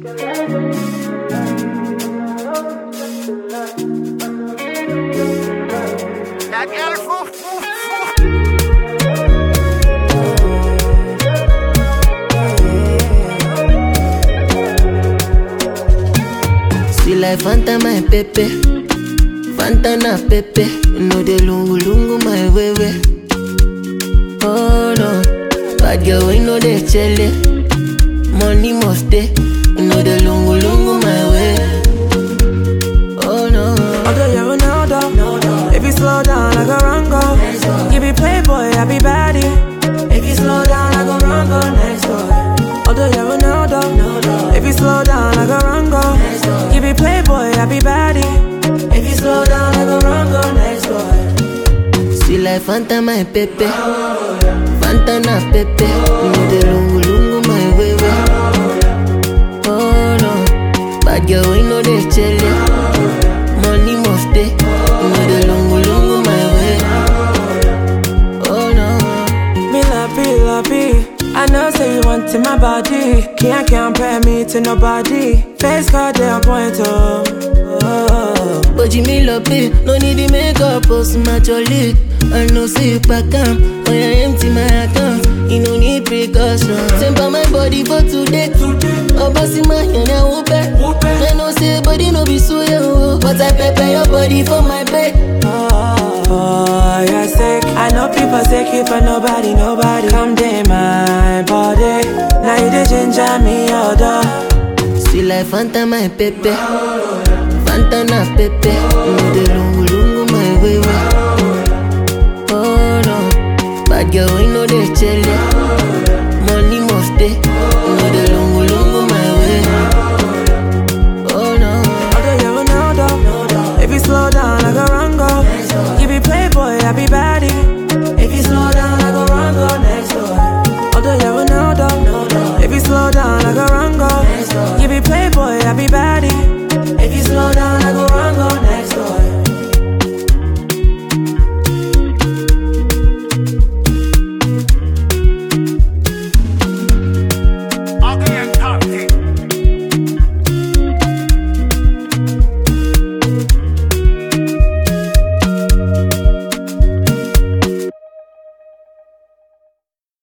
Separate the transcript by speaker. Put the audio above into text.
Speaker 1: That girl foo, foo, foo.
Speaker 2: Sweet like Fanta, my pepe. Fanta na pepe. No de lungu lungu, my wewe. Oh no. Bad girl, we know they chele. Money must stay. No de lungu lungu, my way. Oh no.
Speaker 3: Although you're Ronaldo, if you slow down, I go run go. You be playboy, I be baddie. If you slow down, I go run go next door. Although you're Ronaldo, if you slow down, I go run go. You be playboy, I be baddie. If you slow down, I go run go next door.
Speaker 2: Sweet like Fanta, my pepe. Fanta na pepe. No de lungu lungu, my wewe. Oh no. Bad girl, we know they chele. Money must stay. No de lungu lungu, my way. Oh no.
Speaker 3: Me love you, love you. I know say you want in my body. Can't compare me to nobody. Face card they on point oh. oh.
Speaker 2: But you me love it, no need the makeup, post my jolly. I know say you pack am, when I empty my account, you no need precaution. Temper my body for today, oh bossy my hand I whoop it. I know say body no be so yo, but I prepare your body for my bed.
Speaker 3: Oh, for your sake, I know people say you for nobody, nobody. Come day my body. Now you the ginger me order.
Speaker 2: Sweet like Fanta my pepe, Fanta na pepe, no de lungu lungu my way Oh no, bad girl we know they chele, money must stay, no de lungu lungu